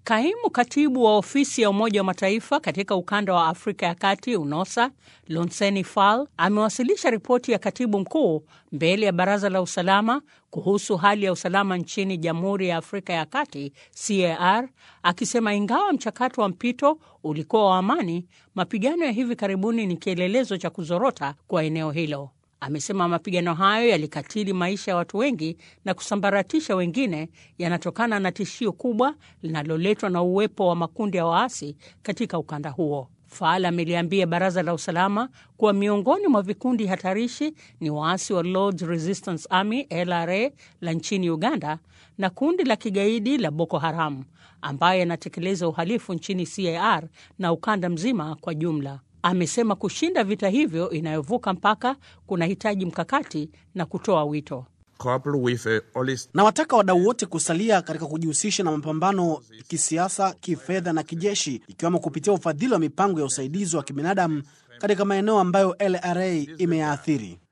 Kaimu katibu wa ofisi ya Umoja wa Mataifa katika ukanda wa Afrika ya Kati, UNOSA, Lonseni Fall amewasilisha ripoti ya katibu mkuu mbele ya Baraza la Usalama kuhusu hali ya usalama nchini Jamhuri ya Afrika ya Kati, CAR, akisema ingawa mchakato wa mpito ulikuwa wa amani, mapigano ya hivi karibuni ni kielelezo cha kuzorota kwa eneo hilo. Amesema mapigano hayo yalikatili maisha ya watu wengi na kusambaratisha wengine, yanatokana na tishio kubwa linaloletwa na uwepo wa makundi ya waasi katika ukanda huo. Fall ameliambia baraza la usalama kuwa miongoni mwa vikundi hatarishi ni waasi wa Lords Resistance Army LRA la nchini Uganda na kundi la kigaidi la Boko Haram ambaye yanatekeleza uhalifu nchini CAR na ukanda mzima kwa jumla. Amesema kushinda vita hivyo inayovuka mpaka kunahitaji mkakati na kutoa wito. Na wataka wadau wote kusalia katika kujihusisha na mapambano kisiasa, kifedha na kijeshi, ikiwemo kupitia ufadhili wa mipango ya usaidizi wa kibinadamu katika maeneo ambayo LRA imeyaathiri.